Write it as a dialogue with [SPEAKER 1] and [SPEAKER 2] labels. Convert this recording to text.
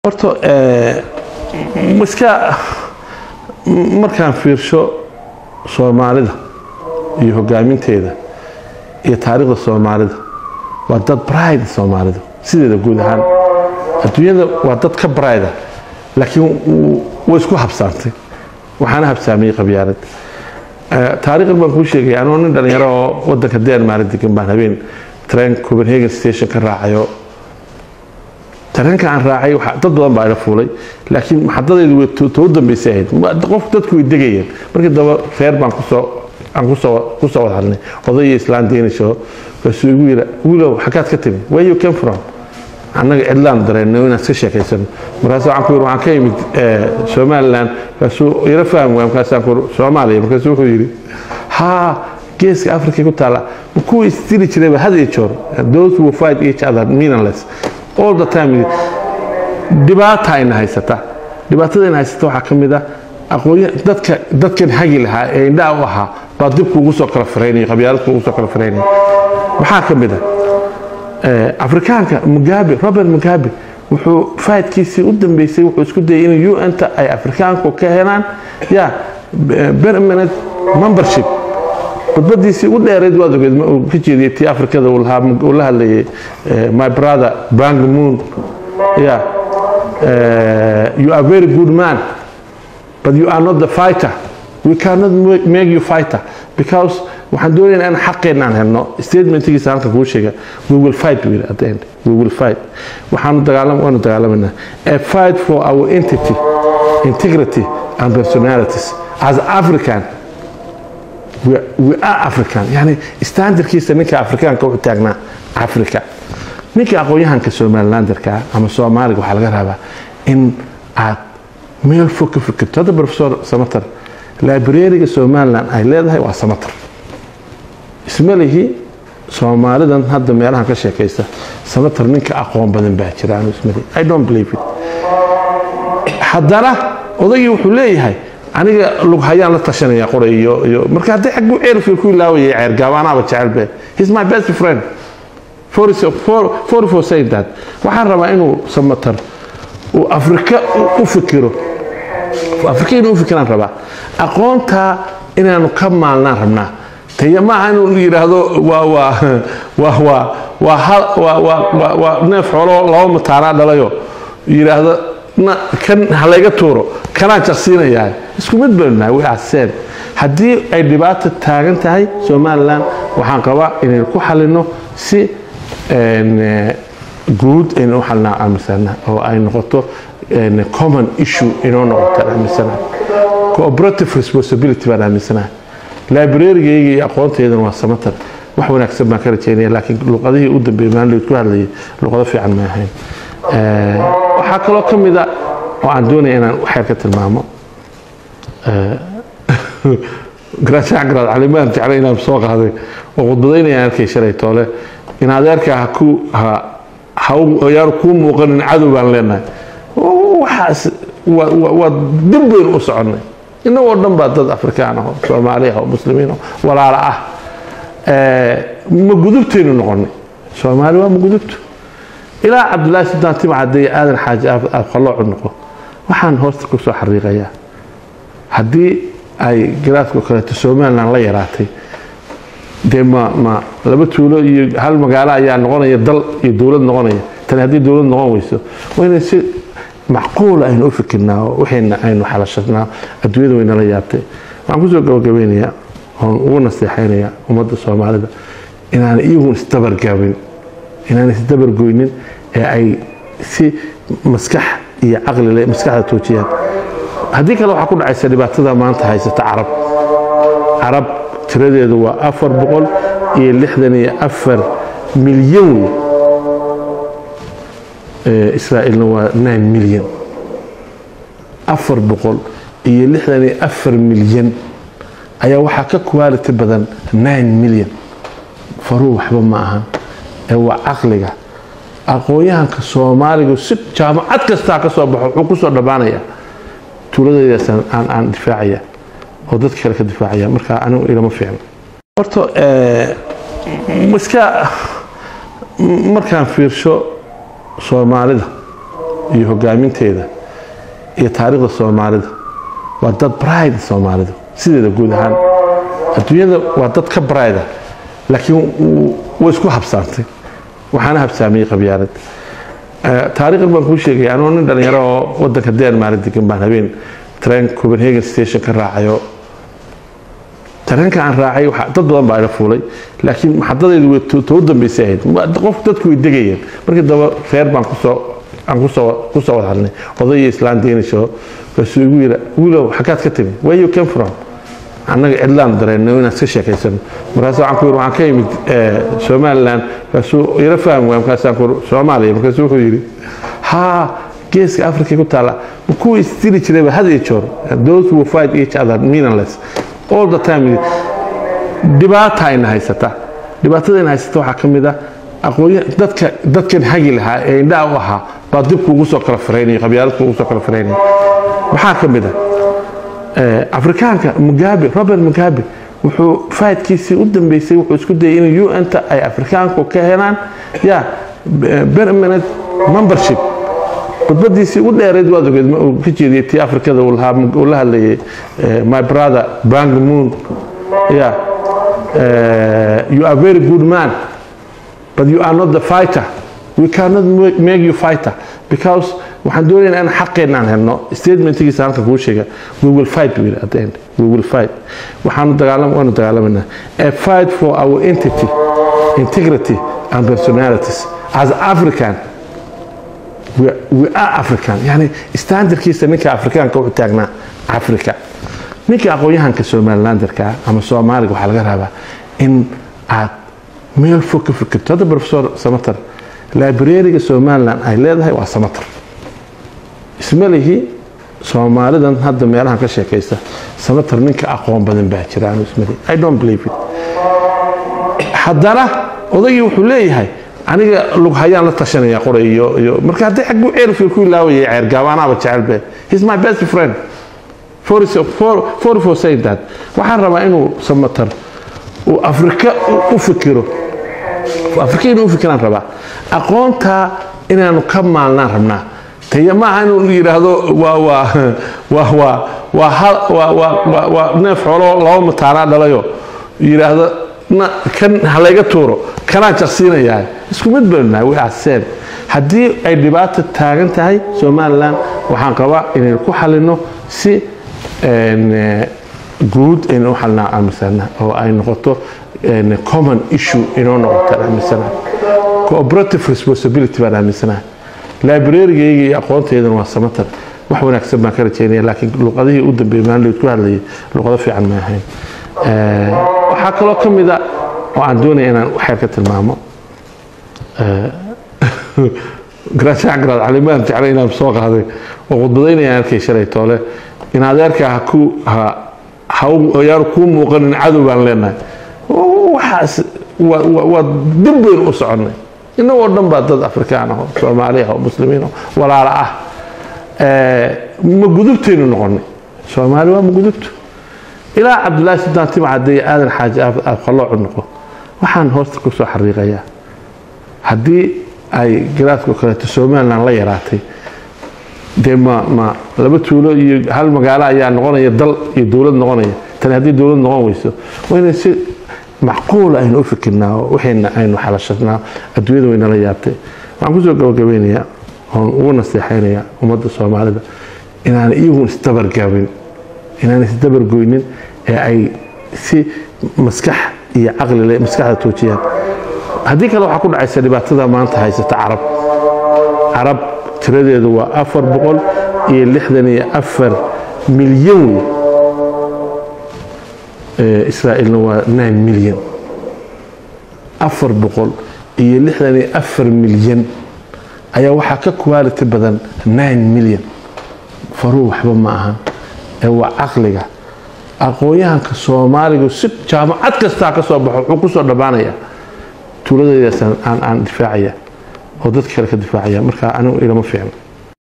[SPEAKER 1] horta iska markaan fiirsho soomaalida iyo hogaaminteeda iyo taariikhda soomaalida waa dad bride soomaalida sideeda guud ahaan adduunyada waa dad ka brida laakiin way isku habsaantay waxaana habsaamiyey qabyaalad taariikhdan baan kuu sheegay anoo nin dhalinyaro oo wadanka denmark degan baan habeen train copenhagen station ka raacayo tareenka aan raacay dad badan baa ila fuulay laakiin maxadadaydu too dambaysay ahayd qof dadku way degayeen markii daba reer baan kusoo aan kusoo kusoo wada hadlnay oday iyo islaan deenisho kaasuu igu yira wiilow xaggaad ka timi where you came from annaga cidlaan dareenno inaan iska sheekaysano markaas waxaan ku yiri waxaan ka yimid somaliland kaasuu ila fahmi waay markaasaan ku soomaaliya markaasuu wuxuu yidhi haa geeska africa ku taala kuwa isdili jirayba had iyo joor those who fight each other meaningless all the time dhibaata ayna haysata dhibaatada ayna haysata waxaa ka mid ah aqoon dadka dadkan hagi lahaa ee indhaha u ahaa baa dibku ugu soo kala firaynaya qabyaaladku ugu soo kala firaynaya maxaa ka mid ah afrikaanka mugabe robert mugabe wuxuu faadkiisii u dambeysay wuxuu isku dayay in un-ta ay afrikaanku ka helaan ya permanent membership khudbadiisii u dheerayd waad ogeed ka jeediyay tii afrikada uu la hadlayay my brother bang moon yeah you are very good man but you are not the fighter we cannot make you fighter because waxaan doonaynaa in xaqeenaan helno statementkiisa halkan kuu sheega we will fight buu yidhi at the end we will fight waxaanu dagaalam waanu dagaalamayna a fight for our entity integrity and personalities as african we are african yani standardkiisa ninka afrikaanka wuxuu taagnaa africa ninka aqoon-yahanka somalilanderka ama soomaaliga waxaa laga rabaa in aad meel fog ka fikirto hadda professor samater librariga somaliland ay leedahay waa samater ismalihi soomaalidan hadda meelahan ka sheekaysa samater ninka aqoon badan baa jira anu ismalihi i don't believe it haddana odaygii wuxuu leeyahay aniga lughayaan la tashanaya qoray iyo iyo marka haddii xagguu ceelfiil ku ilaawayay ceergaabaanaaba jecelbe he's my best friend for for saying that waxaan rabaa inuu samatar uu afrika u fikiro afrika inuu u fikiraan rabaa aqoontaa inaanu ka maalnaan rabnaa taya maaha inuu yidhaahdo waa waa waa waa waa hal waa waa waa waa neef xoolo laba mataanaa dhalayo yidhaahdo kan halayga tuuro kanaan jaqsiinayaa isku mid baynu nahay we are same haddii ay dhibaata taagan tahay somaliland waxaan qabaa inaynu ku xalino si guud aynu u xalinaa aaminsana oo ay noqoto common issue inoo noqotaan aaminsanaha cooperative responsibility baan aaminsanaha librarigayga iyo aqoontaydana waa samatar wax wanaagsan baan ka rajeynaya laakiin luqadihii u dambeeyey maalin ku hadlayay luqado fiican ma ahayn waxaa kaloo ka mida oo aan doonaya inaan waxyar ka tilmaamo garaashacgaraad calimaan jeclay inaan soo qaaday oo khudbadaynayaan arkay shalay toole in adeerka ha ku ha hayaan kuu muuqanin cadow baan leenahay waxaas waa dib baynu u soconnay innagoo dhan baa dad afrikaan ah oo soomaali ah oo muslimiin ah walaala ah ma gudubtaynu noqonnay soomaali waa ma gudubto ilaa cabdullaahi sudaan timcadde aadan xaaji afqaloocu noqo waxaan hoosta ku soo xariiqayaa haddii ay garaadko kaleeto somaliland la yaraatay dee ma ma laba tuulo iyo hal magaalo ayaa noqonaya dal iyo dowlad noqonaya tani haddii dowlad noqon weyso waa inay si macquula aynu u fikirnaa oo waxayna aynu xalashanaa adduunyada waynala yaabtay waxaan kusoo gabagabeynayaa oon ugu naseexaynayaa ummadda soomaalida inaan iyagun isdabargaabin inaan isdabargoynin ee ay si maskax iyo caqlile maskaxda toojiyaan haddii kale waxaa ku dhacaysa dhibaatada maanta haysata carab carab tiradeedu waa afar boqol iyo lixdan iyo afar milyan wey israa'iilna waa nine milyan afar boqol iyo lixdan iyo afar milyan ayaa waxaa ka quality badan nine milyan faruu waxba ma ahan ee waa caqliga aqoon-yahanka soomaaliga si jaamacad kastaa ka soo baxo wuxuu kusoo dhammaanaya tuuladaydaas aan aan difaacaya oo dadka kale ka difaacaya marka anigu ilama fiicno horta iska markaan fiirsho soomaalida iyo hogaaminteeda iyo taariikhda soomaalida waa dad bride soomaalida sideeda guud ahaan adduunyada waa dad ka bride laakiin way isku habsaantay waxaana habsaamiyey qabyaalad taariikhdan baan kuu sheegay anuu nin dhalinyaro oo wadanka denmark degan baan habeen train copenhagen station ka raacayo tareenka aan raacay dad badan baa ila fuulay laakiin maxadadaydu too dambeysay ahayd qof dadku way degayeen markii daba reer baan kusoo aan kusoo kusoo wada hadlnay oday iyo islaan deenisho kaasuu igu yidha wiilow xaggaad ka timi where you came from annaga cidlaan dareenno inaan iska sheekaysano markaas waxaan ku yidhi waxaan ka imid somaliland markaasuu ila fahmi waay markaasaan ku soomaaliya markaasuu wuxuu yidhi haa geeska africa ku taala kuwa isdili jirayba had iyo joor those who fight each other meaningless all the time dhibaata ayna haysata dhibaatadayna haysata waxaa ka mid ah aqoon dadka dadkan hagi lahaa ee indhaha u ahaa baa dib kuugu soo kala firaynaya qabyaalad kuugu soo kala firaynaya maxaa ka mid ah afrikaanka mugabe robert mugabe wuxuu faydkiisii u dambeysay wuxuu isku dayay in un-ta ay afrikaanku ka helaan ya permanent membership khudbadiisii u dheerayd waad ogeed uu ka jeediyey tii afrikada uu la hadlayay my brother bang moon ya you are very good man but you are not the fighter we cannot make you fighter because waxaan doonaynaa in xaqeenna aan helno statementkiisa halka kuu sheega we will fight buu yidhi at the end we will fight waxaanu dagaalam waanu dagaalamayna a fight for our entity integrity and personalities as african we, we are african yani standardkiisa ninka afrikaanka wuxuu taagnaa africa ninka aqoon-yahanka somalilanderka ama soomaaliga waxaa laga rabaa in aad meel fog ka fikirto hadda professor samater librariga somaliland ay leedahay waa samater isma lihi soomaalidan hadda meelahan ka sheekaysa samater ninka aqoon badan baa jira anu isma lihi i don't believe it haddana odaygii wuxuu leeyahay aniga lughayaan la tashanaya qoray iyo iyo marka haddii xagguu ceelfil ku ilaawayay ceergaab anaaba jecelbe he's my best friend for, for, for, for saying that waxaan rabaa inuu samater uu afrika u fikiro afrika inuu u fikiraan rabaa aqoontaa inaanu ka maalnaan rabnaa taya maaha inuu yidhaahdo waa waa waa waa waa hal waa waa waa waa neef xoolo laba mataanaa dhalayo yidhaahdo na kan halayga tuuro kanaan jaqsiinayaa isku mid baynu nahay we are same haddii ay dhibaata taagan tahay somaliland waxaan qabaa inaynu ku xalino si guud aynu u xalinaa aaminsana oo ay noqoto common issue inoo noqoto aaminsana cooperative responsibility baan aaminsanaha librarigayga iyo aqoonteydana waa samatar wax wanaagsan baan ka rajeynaya laakiin luqadihii u dambeeyey maalidood ku hadlayay luqado fiican ma ahayn waxaa kaloo ka mida oo aan doonaya inaan waxyar ka tilmaamo garaashacgaraad calimaan jeclay inaan soo qaaday oo khudbadaynayaan arkay shalay toole in adeerka ha ku ha yaanu kuu muuqanin cadow baan leenahay waxaas waa dib baynu u soconnay innagoo dhan baa dad afrikaan ah oo soomaali ah oo muslimiin oo walaala ah ma gudubtaynu noqonnay soomaali waa ma gudubto ilaa cabdullaahi suldaan timcadde aadan xaaji afqaloocu noqo waxaan hoosta ku soo xariiqayaa haddii ay garaadko kaleeto somaliland la yaraatay dee ma ma laba tuulo iyo hal magaalo ayaa noqonaya dal iyo dowlad noqonaya tani haddii dowlad noqon weyso waa inay si macquula aynu u fikirnaa oo waxayna aynu xalashanaa adduunyada waynala yaabtay waxaan kusoo gabagabeynayaa oon ugu naseexaynayaa ummadda soomaalida inaan iyagun isdabargaabin inaan isdabargoynin ee ay si maskax iyo caqlile maskaxda toojiyaan haddii kale waxaa ku dhacaysa dhibaatada maanta haysata carab carab tiradeedu waa afar boqol iyo lixdan iyo afar milyan wey israa'iilna waa nine milyan afar boqol iyo lixdan iyo afar milyan ayaa waxaa ka quality badan nine milyan faruu waxba ma ahan ee waa caqliga aqoon-yahanka soomaaligu si jaamacad kastaa ka soo baxo wuxuu ku soo dhammaanaya tuuladaydaas aan aan difaacaya oo dadka kale ka difaacaya marka anigu ilama fiicno